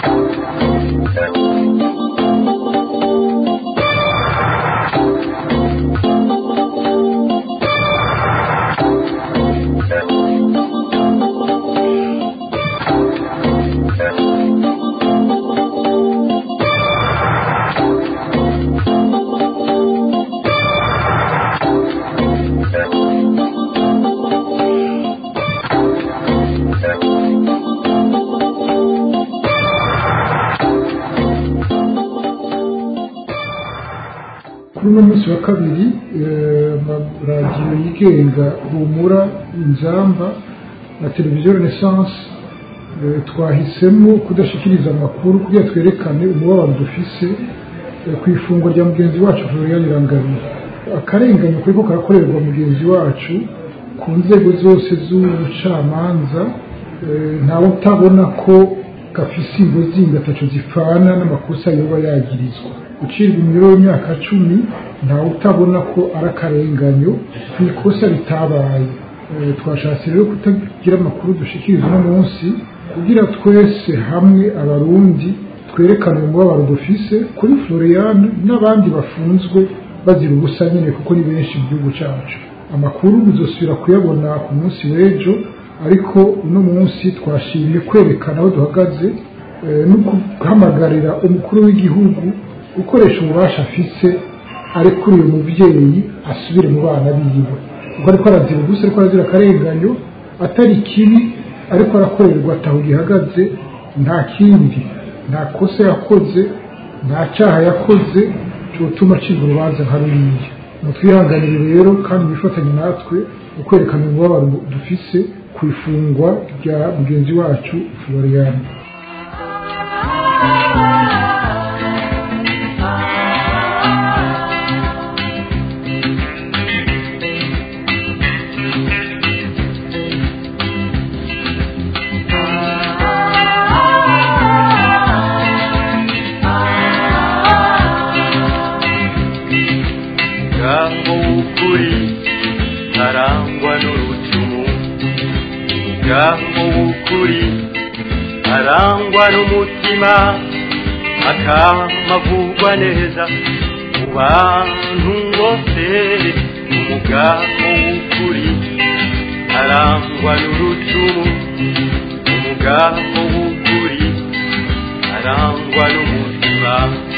kuri uno munsi wa kabiri amaradiyo yigenga humura inzamba na televiziyo renaissance eh, twahisemo kudashikiriza amakuru kugira twerekane umubabaro dufise eh, ku ifungwa rya mugenzi wacu florian irangabire akarenganyo kariko karakorerwa mugenzi wacu ku nzego zose z'ubucamanza eh, ntawe utabona ko gafise ingo zindi ataco zipfana n'amakosa yoba yagirizwa gucirwa imyiro y'imyaka cumi ntawe utabona ko ari akarenganyo ku ikosa ritabaye Eh, twashatse rero kutagira amakuru dushikiriza uno munsi kugira twese hamwe abarundi twerekane umubabaro dufise kuri florian n'abandi bafunzwe bazira ubusa nyine kuko ni benshi mu gihugu cyacu amakuru muzosubira kuyabona ku munsi w'ejo ariko uno munsi twashimye kwerekana aho duhagaze eh, no guhamagarira umukuru w'igihugu gukoresha ububasha afise arekuriye umubyeyi asubire mu bana biwe kuko ariko arazira ubusa ariko arazira akarenganyo atari kibi ariko arakorerwa ataho gihagaze nta kindi nta kosa yakoze nta cyaha yakoze cyotuma acibwa urubanza nka ruriya mutwihanganire rero kandi mwifatanye natwe mu kwerekana umubabaro dufise ku ifungwa rya mugenzi wacu florian ngaho w'ukuri arangwa n'urucumu ngaho w'ukuri arangwa n'umutima akamavugwa neza mu bantu bose umugabo w'ukuri arangwa n'urucumu umugabo w'ukuri arangwa n'umutima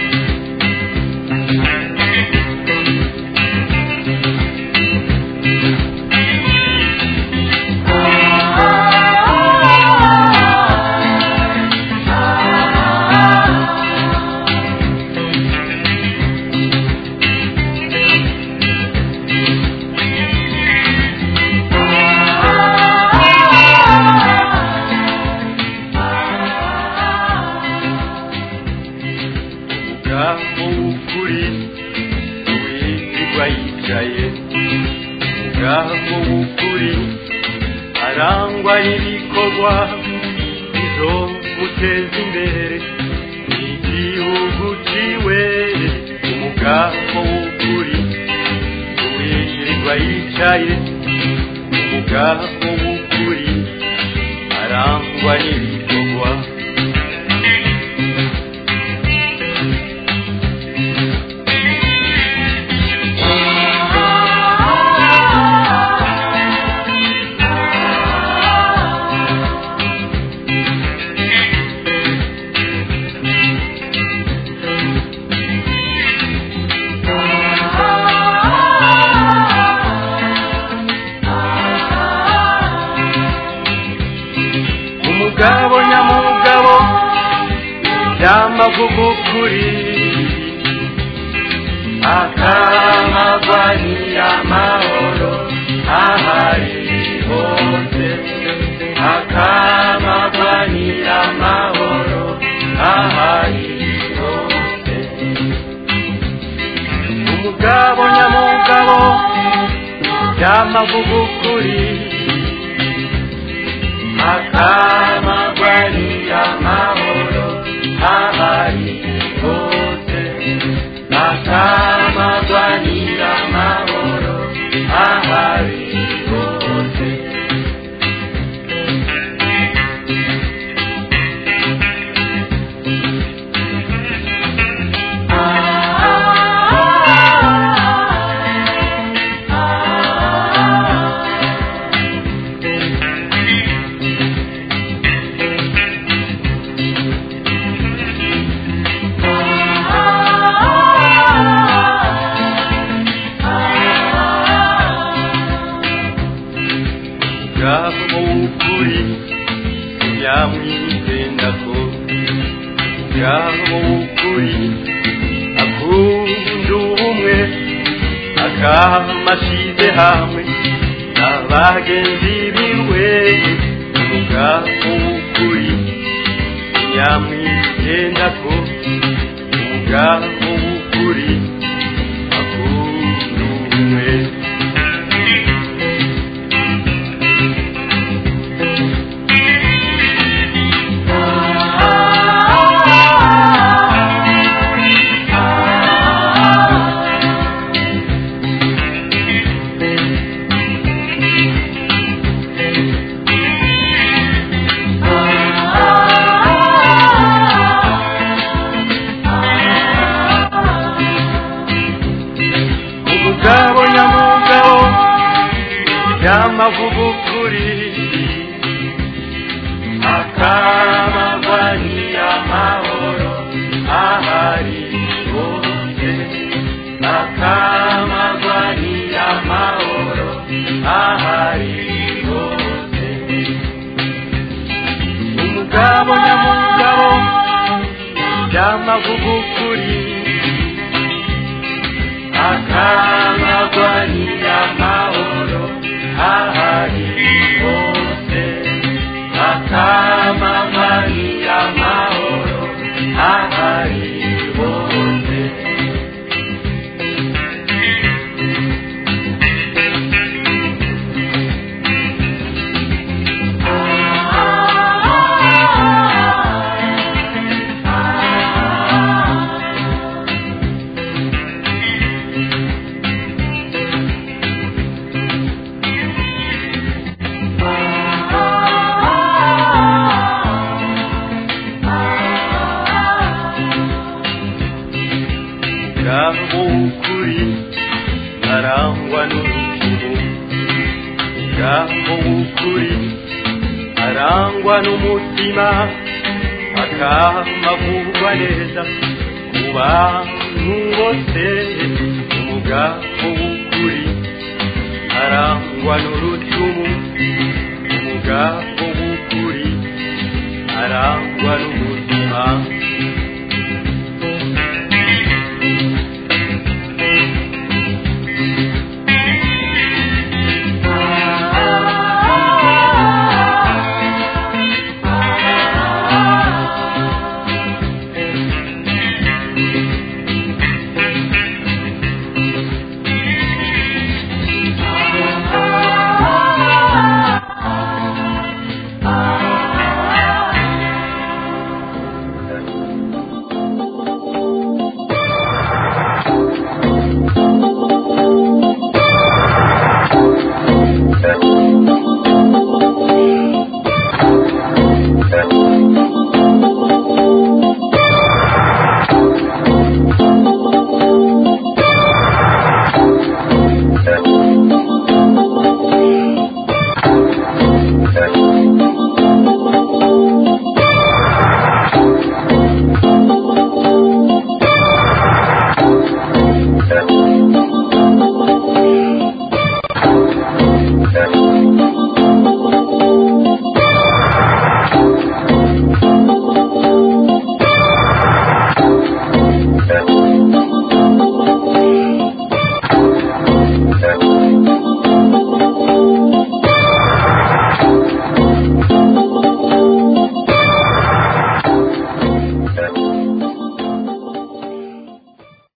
umugabo w'ukuri wirirwa yicaye umugabo w'ukuri arangwa n'ibikorwa bizomuteza imbere igihugu ciwe umugabo w'ukuri wirirwa yicaye umugabo w'ukuri arangwa n'ibikorwa umugabo nyamugabo yamavuga ukuri akamagwanira amahoro ahari hose akamagwanira amahoro ahari hose umugabo nyamugabo yamavuga ukuri akamagwanira amahoro ahari hose akamagwanira amahoro ahari hose umugabo w'ukuri akunda ubumwe akamashyize hamwe n'abagenzi biwe umugabo w'ukuri nyamwigenda ko umugabo w'ukuri akunda ubumwe umugabo nyamugabo yamavuga ukuri akamagwanira amahoro ahari hose akamagwanira amahoro ahari hose umugabo nyamugabo yamavuga ukuri akamagwanira amahoro ahari hose akamagwanira amahoro ahari hose umugabo w'ukuri arangwa n'urukundo umugabo w'ukuri arangwa n'umutima akamavugwa neza ku bantu bose umugabo w'ukuri arangwa n'urucumu umugabo w'ukuri arangwa n'umutima